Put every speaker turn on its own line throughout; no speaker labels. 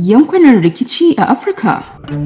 yankunan rikici a Afirka.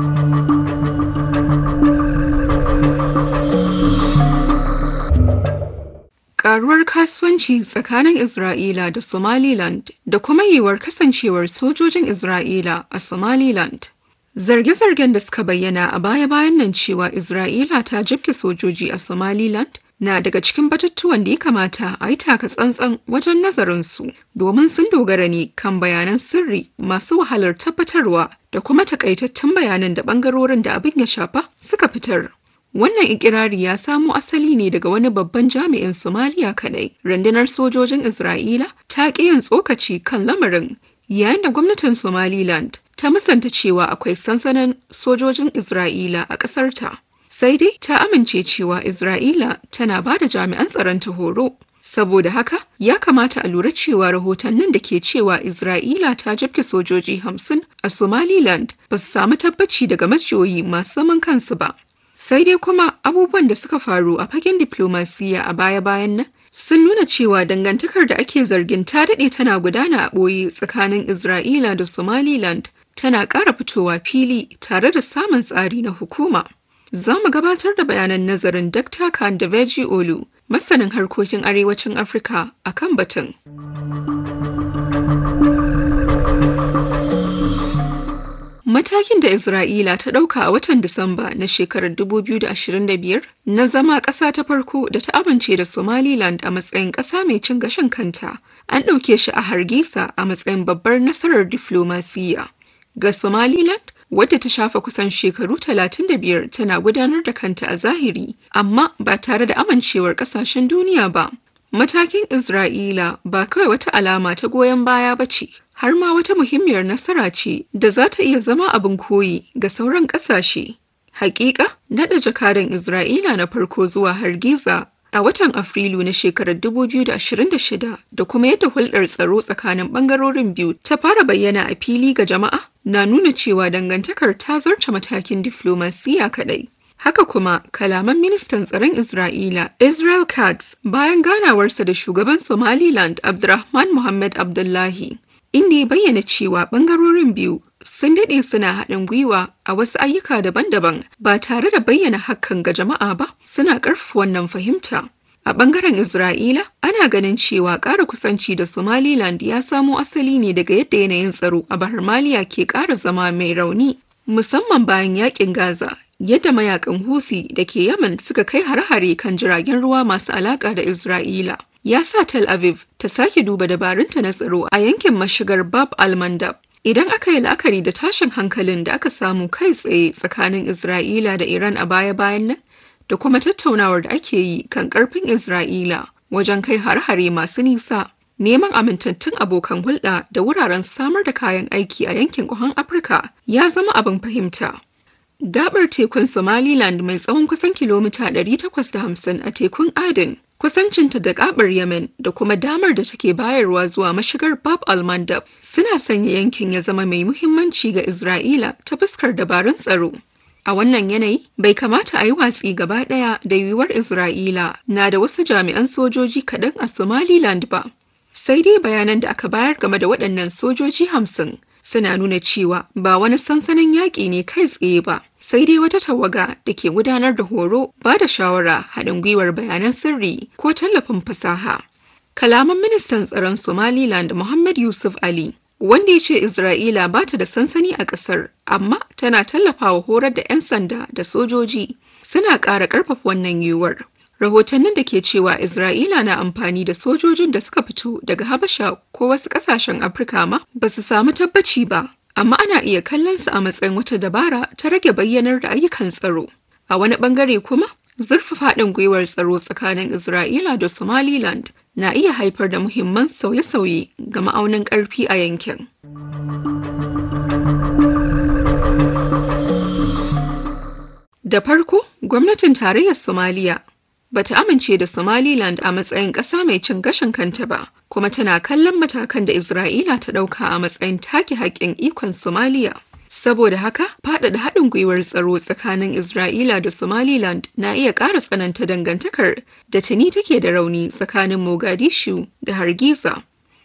Karuwar kasuwanci tsakanin Isra'ila da Somaliland da kuma yiwuwar kasancewar sojojin Isra'ila a Somaliland. Zarge-zargen da suka bayyana a baya-bayan nan cewa Isra'ila ta jibge sojoji a Somaliland na daga cikin batutuwan da ya kamata a yi taka tsantsan wajen nazarinsu domin sun dogara ne kan bayanan sirri masu wahalar tabbatarwa da kuma takaitattun bayanan da bangarorin da abin ya shafa suka fitar. Wannan ikirari ya samo asali ne daga wani babban jami'in Somaliya kadai. Rundunar sojojin Isra'ila ta ƙi yin tsokaci kan lamarin yayin da gwamnatin Somaliland ta musanta cewa akwai sansanin sojojin Isra'ila a ƙasarta. Sai dai ta amince cewa Isra'ila tana ba da jami'an tsaron ta horo. Saboda haka, ya kamata a lura cewa rahotannin da ke cewa Isra'ila ta jabke sojoji hamsin a Somaliland ba su samu tabbaci daga majiyoyi masu zaman kansu ba. Sai dai kuma abubuwan da suka faru a fagen diplomasiya a baya-bayan nan sun nuna cewa dangantakar da ake zargin ta daɗe tana gudana a ɓoye tsakanin Isra'ila da Somaliland tana ƙara fitowa fili tare da samun tsari na hukuma. Za mu gabatar da bayanan nazarin Dr. Kandaveji Olu, masanin harkokin arewacin Afirka a kan batun. Matakin da Isra'ila ta ɗauka a watan Disamba na shekarar 2025 na zama ƙasa ta farko da ta amince da Somaliland a matsayin ƙasa mai cin gashin kanta, an ɗauke shi a Hargisa a matsayin babbar nasarar diflomasiyya. Ga Somaliland, wadda ta shafa kusan shekaru 35 tana gudanar da kanta a zahiri, amma ba tare da amincewar ƙasashen duniya ba. Matakin Isra'ila ba kawai wata alama ta goyon baya ba ce, har ma wata muhimmiyar nasara ce da za ta iya zama abin koyi ga sauran ƙasashe. Hakika, naɗa jakadan Isra'ila na farko zuwa Hargiza a watan Afrilu na shekarar 2026 da kuma yadda hulɗar tsaro tsakanin ɓangarorin biyu ta fara bayyana a fili ga jama'a na nuna cewa dangantakar ta zarce matakin diflomasiya kaɗai. Haka kuma kalaman ministan tsaron Isra'ila Israel Katz bayan ganawarsa da shugaban Somaliland Abdurrahman Muhammad Abdullahi inda ya bayyana cewa bangarorin biyu sun daɗe suna haɗin gwiwa a wasu ayyuka daban-daban ba tare da bayyana hakan ga jama'a ba suna ƙarfafa wannan fahimta. A ɓangaren Isra'ila, ana ganin cewa ƙara kusanci da Somaliland ya samo asali ne daga yadda yanayin tsaro a Bahar Maliya ke ƙara zama mai rauni, musamman bayan yaƙin Gaza yadda mayakan Houthi da ke Yemen suka kai hare-hare kan jiragen ruwa masu alaƙa da Isra'ila. Ya sa Tel Aviv ta sake duba dabarunta na tsaro a yankin mashigar Bab al-Mandab. Idan aka yi la'akari da tashin hankalin da aka samu kai tsaye tsakanin Isra'ila da Iran a baya-bayan nan, da kuma tattaunawar da ake yi kan ƙarfin Isra'ila wajen kai hare-hare masu nisa, neman amintattun abokan hulɗa da wuraren samar da kayan aiki a yankin ƙuhan Afirka ya zama abin fahimta. Gabar tekun Somaliland mai tsawon kusan kilomita 850 a tekun Aden, kusancinta da gabar Yemen da kuma damar da take bayarwa zuwa mashigar Bab al-Mandab suna sanya yankin ya zama mai muhimmanci ga Isra'ila ta fuskar dabarun tsaro. A wannan yanayi, bai kamata a yi watsi gaba ɗaya da yiwuwar Isra'ila na da wasu jami'an sojoji kaɗan a Somaliland ba. Sai dai bayanan da aka bayar game da waɗannan sojoji hamsin suna nuna cewa ba wani sansanin yaƙi ne kai tsaye ba sai dai wata tawaga da ke gudanar da horo ba da shawara haɗin gwiwar bayanan sirri ko tallafin fasaha kalaman ministan tsaron somaliland muhammad yusuf ali wanda ya ce isra'ila ba ta da sansani a ƙasar amma tana tallafawa horar da 'yan sanda da sojoji suna ƙara ƙarfafa wannan yiwuwar rahotannin da ke cewa Isra'ila na amfani da sojojin da suka fito daga Habasha ko wasu ƙasashen Afirka ma ba su samu tabbaci ba, amma ana iya kallon su a matsayin wata dabara ta rage bayyanar da ayyukan tsaro. A wani ɓangare kuma, zurfafa haɗin gwiwar tsaro tsakanin Isra'ila da Somaliland na iya haifar da muhimman sauye-sauye ga ma'aunin ƙarfi a yankin. Da farko, gwamnatin tarayyar Somaliya bata amince da Somaliland a matsayin ƙasa mai cin gashin kanta ba, kuma tana kallon matakan da Isra'ila ta ɗauka a matsayin take haƙƙin ikon Somaliya. Saboda haka, faɗaɗa haɗin gwiwar tsaro tsakanin Isra'ila da Somaliland na iya ƙara tsananta dangantakar da tuni take da rauni tsakanin Mogadishu da Hargiza.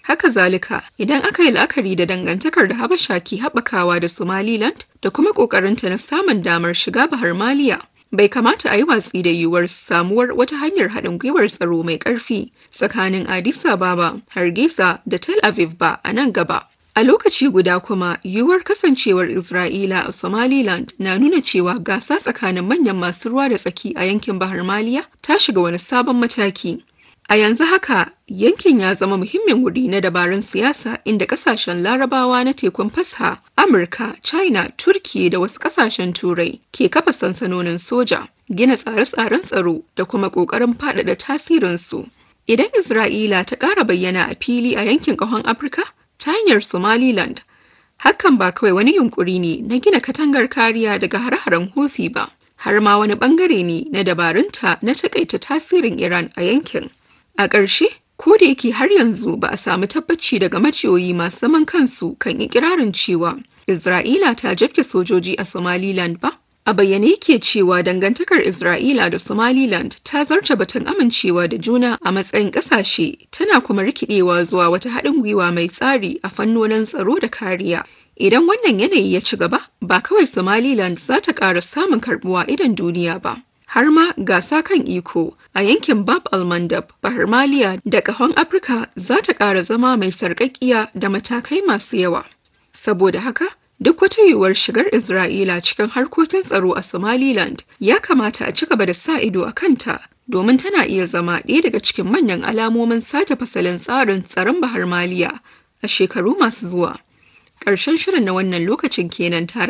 Haka zalika, idan aka yi la'akari da dangantakar da Habasha ke haɓakawa da Somaliland da kuma ƙoƙarinta na samun damar shiga Bahar Maliya, bai kamata a yi watsi da yiwuwar samuwar wata hanyar haɗin gwiwar tsaro mai ƙarfi tsakanin Addis Ababa, Hargeisa da Tel Aviv ba a nan gaba. A lokaci guda kuma, yiwuwar kasancewar Isra'ila a Somaliland na nuna cewa gasa tsakanin manyan masu ruwa da tsaki a yankin Bahar Maliya ta shiga wani sabon mataki. A yanzu haka, yankin ya zama muhimmin wuri na dabarun siyasa inda kasashen larabawa na tekun fasha, Amurka, China, Turki da wasu kasashen Turai ke kafa sansanonin soja, gina tsare-tsaren tsaro da kuma ƙoƙarin faɗaɗa tasirinsu. Idan Isra'ila ta ƙara bayyana a fili a yankin ƙahon Afirka ta hanyar Somaliland, hakan ba kawai wani yunkuri ne na gina katangar kariya daga hare-haren Houthi ba, har ma wani ɓangare ne na dabarunta na taƙaita tasirin Iran a yankin. A ƙarshe, ko da yake har yanzu ba a samu tabbaci daga majiyoyi masu zaman kansu kan ikirarin cewa Isra'ila ta jabke sojoji a Somaliland ba, a bayyane yake cewa dangantakar Isra'ila da Somaliland ta zarta batun amincewa da juna a matsayin ƙasashe tana kuma rikidewa zuwa wata haɗin gwiwa mai tsari a fannonin tsaro da kariya. Idan wannan yanayi ya ci gaba, ba kawai Somaliland za ta ƙara samun karɓuwa idan duniya ba. har ma gasa kan iko a yankin bab almandab bahar maliya da kahon afirka za ta ƙara zama mai sarƙaƙiya da matakai masu yawa saboda haka duk wata yiwuwar shigar isra'ila cikin harkokin tsaro a somaliland ya kamata a ci gaba da sa ido a kanta domin tana iya zama ɗaya daga cikin manyan alamomin sake fasalin tsarin tsaron bahar maliya a shekaru masu zuwa ƙarshen shirin na wannan lokacin kenan tare